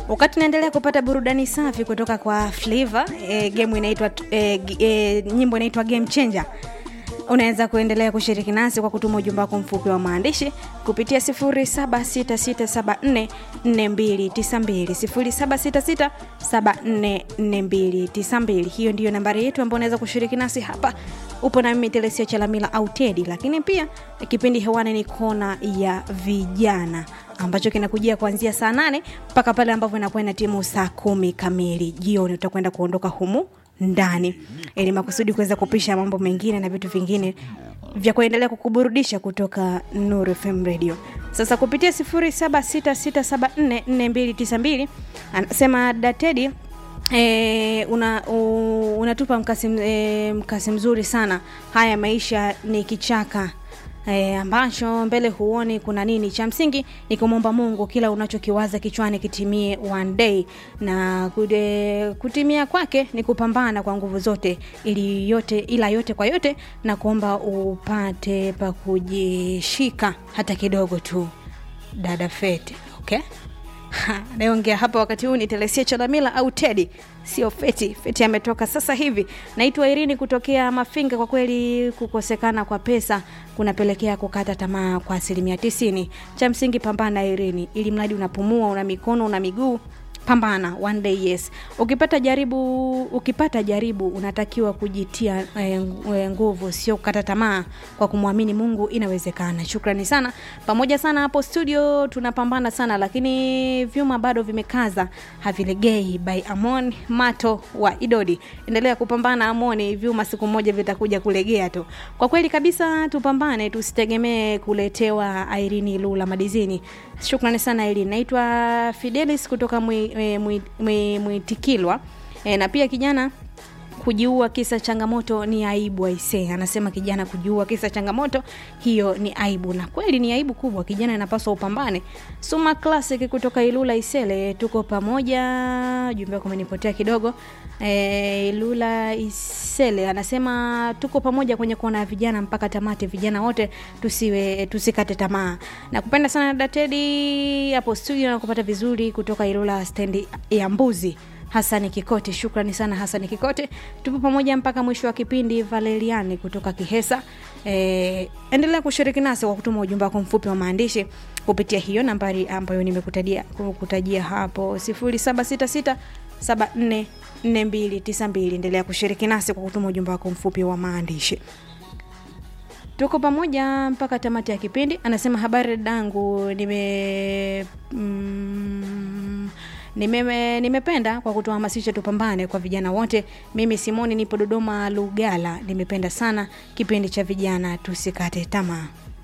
wakati naendelea kupata burudani safi kutoka kwa Flavor e, game inaitwa e, e, nyimbo inaitwa Game Changer. Unaweza kuendelea kushiriki nasi kwa kutuma ujumbe wako mfupi wa maandishi kupitia 0766744292 0766744292. Hiyo ndiyo nambari yetu ambayo unaweza kushiriki nasi hapa. Upo na mimi Telesia Chalamila au Tedi, lakini pia kipindi hewani ni kona ya vijana ambacho kinakujia kuanzia saa nane mpaka pale ambapo inakuwa ina timu saa kumi kamili jioni. Utakwenda kuondoka humu ndani ili makusudi kuweza kupisha mambo mengine na vitu vingine vya kuendelea kukuburudisha kutoka Nuru FM Radio. Sasa kupitia 0766744292 anasema Datedi E, una, u, unatupa mkasi, e, mkasi mzuri sana. Haya maisha ni kichaka e, ambacho mbele huoni kuna nini. Cha msingi ni kumwomba Mungu kila unachokiwaza kichwani kitimie one day, na kude, kutimia kwake ni kupambana kwa nguvu zote, ili yote ila yote kwa yote, na kuomba upate pa kujishika hata kidogo tu, dada Fete, okay? anayeongea hapa wakati huu ni Telesia Chalamila au Tedi, sio Feti. Feti ametoka sasa hivi. Naitwa Irini kutokea Mafinga. Kwa kweli kukosekana kwa pesa kunapelekea kukata tamaa kwa asilimia tisini. Cha msingi pambana, Irini, ili mradi unapumua, una mikono, una miguu pambana one day yes ukipata jaribu ukipata jaribu unatakiwa kujitia eh, nguvu sio kukata tamaa kwa kumwamini mungu inawezekana shukrani sana pamoja sana hapo studio tunapambana sana lakini vyuma bado vimekaza havilegei by amon mato wa idodi endelea kupambana amoni vyuma siku moja vitakuja kulegea tu kwa kweli kabisa tupambane tusitegemee kuletewa airini lula madizini shukrani sana ili naitwa fidelis kutoka mwitikilwa e, na pia kijana kujiua kisa changamoto ni aibu aisee anasema kijana kujiua kisa changamoto hiyo ni aibu na kweli ni aibu kubwa kijana inapaswa upambane suma classic kutoka ilula isele tuko pamoja jumbe wako umenipotea kidogo e, ilula isele anasema tuko pamoja kwenye kuona vijana mpaka tamati vijana wote tusiwe tusikate tamaa na kupenda sana datedi hapo studio na kupata vizuri kutoka ilula stendi ya mbuzi hasani kikote shukrani sana hasani kikote tupo pamoja mpaka mwisho wa kipindi valeriani kutoka kihesa e, endelea kushiriki nasi kwa kutuma ujumbe wako mfupi wa maandishi kupitia hiyo nambari ambayo nimekutajia kutajia hapo 766 744292 endelea kushiriki nasi kwa kutuma ujumbe wako mfupi wa maandishi tuko pamoja mpaka tamati ya kipindi anasema habari dangu nime mm, Nime, nimependa kwa kutuhamasisha tupambane kwa vijana wote. Mimi Simoni nipo Dodoma Lugala, nimependa sana kipindi cha vijana tusikate tamaa.